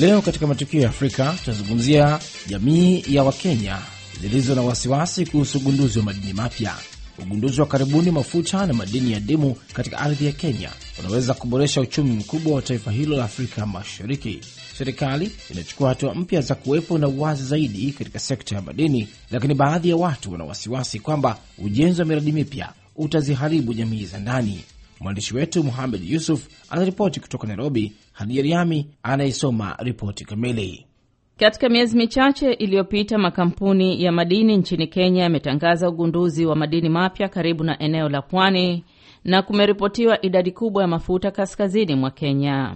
Leo katika matukio ya Afrika tunazungumzia jamii ya Wakenya zilizo na wasiwasi kuhusu ugunduzi wa madini mapya. Ugunduzi wa karibuni mafuta na madini ya dimu katika ardhi ya Kenya unaweza kuboresha uchumi mkubwa wa taifa hilo la Afrika Mashariki. Serikali inachukua hatua mpya za kuwepo na uwazi zaidi katika sekta ya madini, lakini baadhi ya watu wana wasiwasi kwamba ujenzi wa miradi mipya utaziharibu jamii za ndani. Mwandishi wetu Muhamed Yusuf anaripoti kutoka Nairobi. Hadija Riami anayesoma ripoti kamili. Katika miezi michache iliyopita, makampuni ya madini nchini Kenya yametangaza ugunduzi wa madini mapya karibu na eneo la pwani na kumeripotiwa idadi kubwa ya mafuta kaskazini mwa Kenya.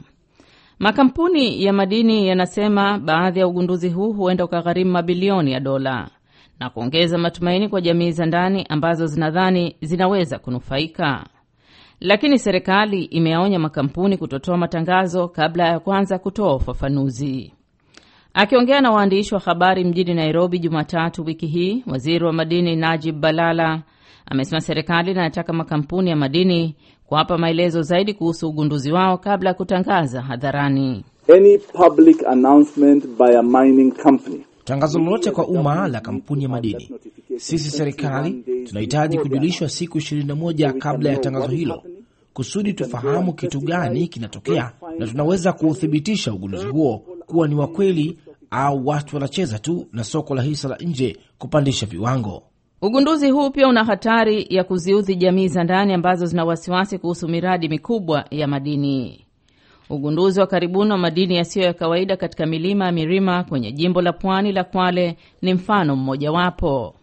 Makampuni ya madini yanasema baadhi ya ugunduzi huu huenda ukagharimu mabilioni ya dola na kuongeza matumaini kwa jamii za ndani ambazo zinadhani zinaweza kunufaika. Lakini serikali imeyaonya makampuni kutotoa matangazo kabla ya kwanza kutoa ufafanuzi. Akiongea na waandishi wa habari mjini Nairobi Jumatatu wiki hii, waziri wa madini Najib Balala amesema serikali inayotaka makampuni ya madini kuwapa maelezo zaidi kuhusu ugunduzi wao kabla ya kutangaza hadharani. Any public announcement by a mining company Tangazo lolote kwa umma la kampuni ya madini, sisi serikali tunahitaji kujulishwa siku 21 kabla ya tangazo hilo, kusudi tufahamu kitu gani kinatokea na tunaweza kuuthibitisha ugunduzi huo kuwa ni wa kweli au watu wanacheza tu na soko la hisa la nje kupandisha viwango. Ugunduzi huu pia una hatari ya kuziudhi jamii za ndani ambazo zina wasiwasi kuhusu miradi mikubwa ya madini. Ugunduzi wa karibuni wa madini yasiyo ya kawaida katika milima ya Mirima kwenye jimbo la pwani la Kwale ni mfano mmojawapo.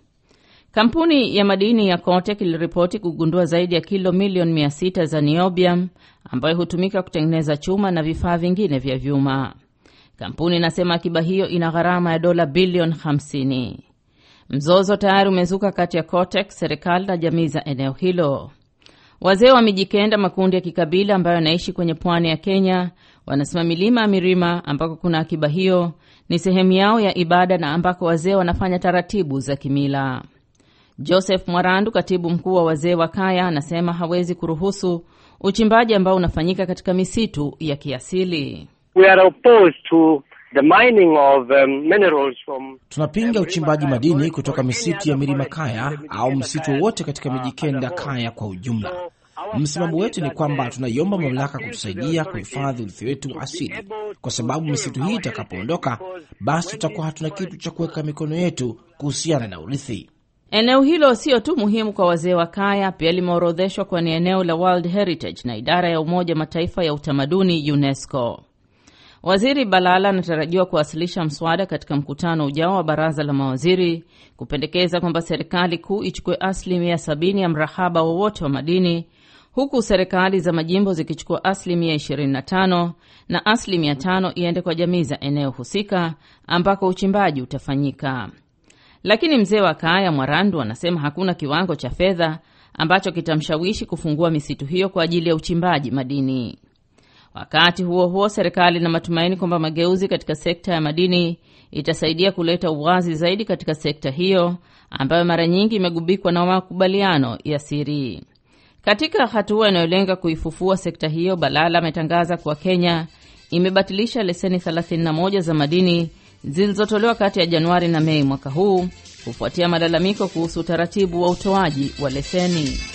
Kampuni ya madini ya Kotek iliripoti kugundua zaidi ya kilo milioni mia sita za niobium ambayo hutumika kutengeneza chuma na vifaa vingine vya vyuma. Kampuni inasema akiba hiyo ina gharama ya dola bilioni 50. Mzozo tayari umezuka kati ya Kotek, serikali na jamii za eneo hilo. Wazee wa Mijikenda, makundi ya kikabila ambayo yanaishi kwenye pwani ya Kenya, wanasema milima ya Mirima ambako kuna akiba hiyo ni sehemu yao ya ibada na ambako wazee wanafanya taratibu za kimila. Joseph Mwarandu, katibu mkuu wa wazee wa Kaya, anasema hawezi kuruhusu uchimbaji ambao unafanyika katika misitu ya kiasili. We are opposed to the mining of um, minerals from Tunapinga uchimbaji madini kutoka misitu ya milima Kaya au msitu wowote katika Mijikenda Kaya kwa ujumla. Msimamo wetu ni kwamba tunaiomba mamlaka kutusaidia kuhifadhi urithi wetu asili, kwa sababu misitu hii itakapoondoka, basi tutakuwa hatuna kitu cha kuweka mikono yetu kuhusiana na urithi. Eneo hilo sio tu muhimu kwa wazee wa Kaya, pia limeorodheshwa kuwa ni eneo la World Heritage na idara ya Umoja Mataifa ya utamaduni UNESCO. Waziri Balala anatarajiwa kuwasilisha mswada katika mkutano ujao wa baraza la mawaziri kupendekeza kwamba serikali kuu ichukue asilimia sabini ya mrahaba wowote wa madini huku serikali za majimbo zikichukua asilimia 25 na asilimia tano iende kwa jamii za eneo husika ambako uchimbaji utafanyika. Lakini mzee wa Kaya Mwarandu anasema hakuna kiwango cha fedha ambacho kitamshawishi kufungua misitu hiyo kwa ajili ya uchimbaji madini. Wakati huo huo, serikali ina matumaini kwamba mageuzi katika sekta ya madini itasaidia kuleta uwazi zaidi katika sekta hiyo ambayo mara nyingi imegubikwa na makubaliano ya siri. Katika hatua inayolenga kuifufua sekta hiyo, Balala ametangaza kuwa Kenya imebatilisha leseni 31 za madini zilizotolewa kati ya Januari na Mei mwaka huu kufuatia malalamiko kuhusu utaratibu wa utoaji wa leseni.